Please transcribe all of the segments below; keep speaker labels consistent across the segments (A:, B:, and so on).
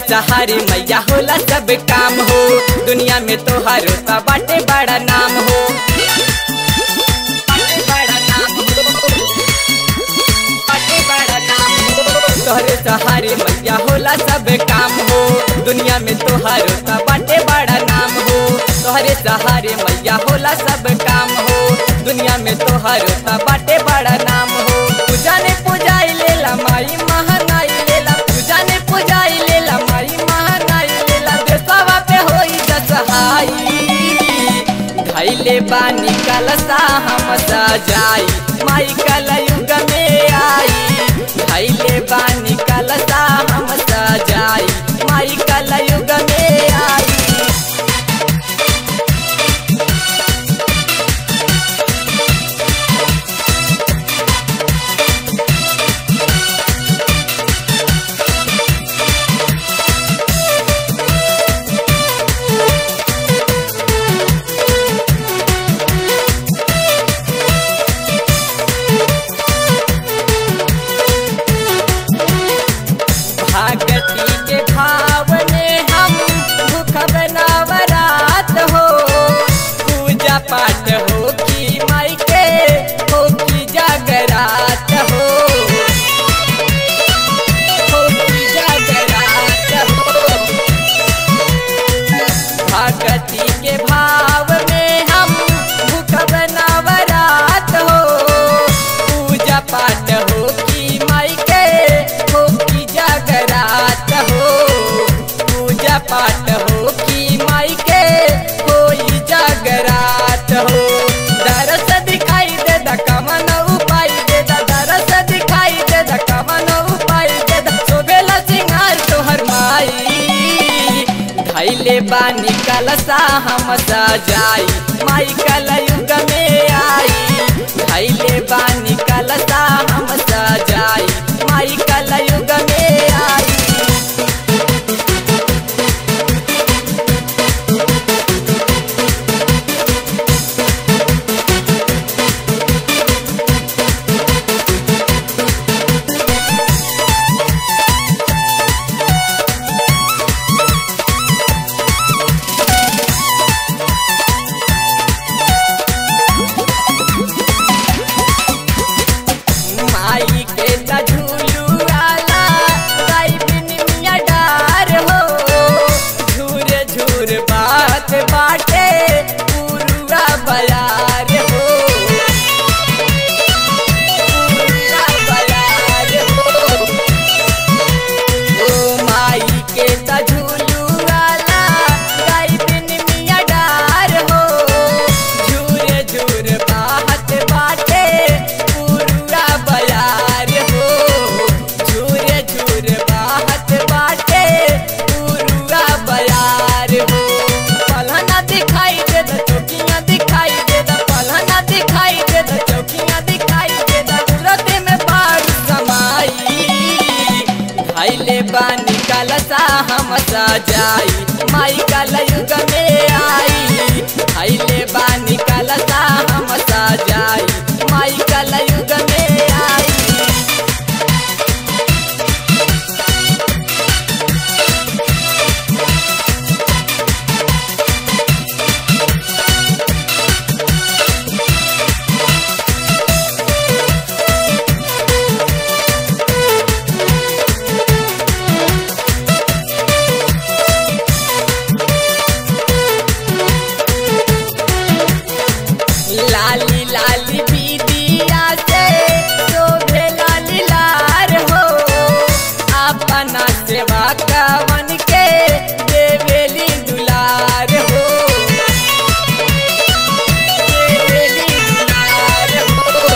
A: सहारे मैया होला सब काम हो दुनिया में तोहर तो बाटे बड़ा नाम हो बाटे बड़ा नाम हो। बाटे बड़ा नाम हो। तोहरे सहारे मैया होला सब काम हो दुनिया में तोहर तो बाटे बड़ा नाम हो तोहरे सहारे मैया होला सब काम हो दुनिया में तोहर तो बाटे बड़ा नाम हो पूजा ने पूजाई लेला माई महानाई लेला पूजा ने पूजाई लेला माई महानाई लेला देशवा पे होई जसहाई धैले बानी कलसा हम सजाई माई कलयुग में आई धैले बानी कलसा हम सजाई माई कलयुग में आई भागती के भाव में हम भूखब नवरात हो पूजा पाठ हो की माई के हो की जागरात हो हो की जागरात हो भगती के भाव में हम भूखब नवरात हो पूजा पाठ हो की माई के हो की जागरात हो पूजा पाठ हो की माई के होई जागरात हो दरस दिखाई दे द कमन उपाय दे द दरस दिखाई दे द कमन उपाय दे द शोभेला सिंगार तोहर माई धैले बानी कलसा हम सजाई माई कलयुग में आई धैले बानी कलसा हम सजाई माई कलयुग में आई माई के त झूलू आला गाई बिन मिया डार हो झूर झूर बात बाटे पुरुआ बयार हो पुरुआ बयार हो ओ माई के त झूलू आला गाई बिन मिया डार हो झूर झूर बात बाटे पुरुआ बयार हो झूर झूर बात बाटे पुरुआ बयार हो पलहना दिखाई दे द चौकियां दिखाई दे द पलहना दिखाई दे द चौकियां दिखाई दे द सूरत में बाढ़ समाई धैले बानी कलसा हम सजाई माई कलयुग में आई धैले बानी कलसा हम सजाई माई कलयुग में आई लाली लाली बीदिया से शोभे लाली लार हो अपना सेवा कवन के देवेली दुलार हो देवेली दुलार हो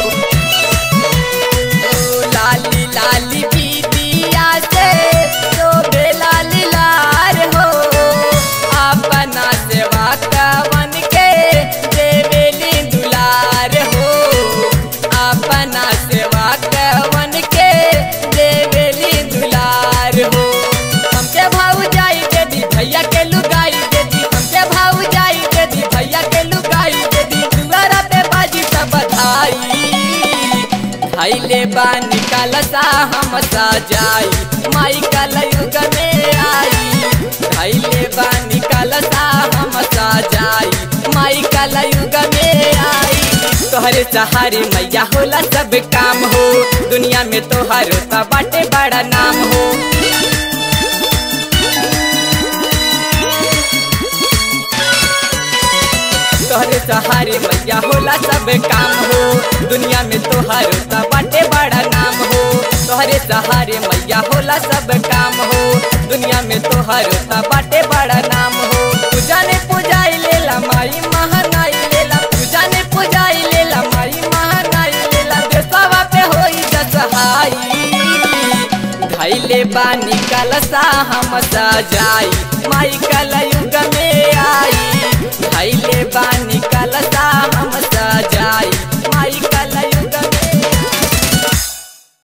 A: ओ लाली लाली बीदिया से शोभे लाली लार हो अपना सेवा कवन के देवेली दुलार हो अपना सेवा कवन के देवेली दुलार हो हमके भाव जाई दे दी भैया के लुगाई दे दी हमके भाव जाई दे दी भैया के लुगाई दे दी दुआरा पे बाजी सब बधाई धैले बानी कलसा हम सजाई माई कलयुग में आई धैले बानी कलसा हम सजाई माई कलयुग में आई तोहरे सहारे मैया होला सब काम हो दुनिया में तोहरो त बाटे बड़ा नाम हो तोहरे सहारे मैया होला सब काम हो दुनिया में तोहरो त बाटे बड़ा नाम हो तोहरे सहारे मैया होला सब काम हो दुनिया में तोहरो त बाटे बड़ा नाम हो पूजा ने पूजाई लेला माई महानाई लेला पूजा ने पूजाई लेला माई महानाई लेला देशवा पे होई जसहाई धैले बानी कलसा हम सजाई माई कलयुग में आई धैले बानी कलसा हम सजाई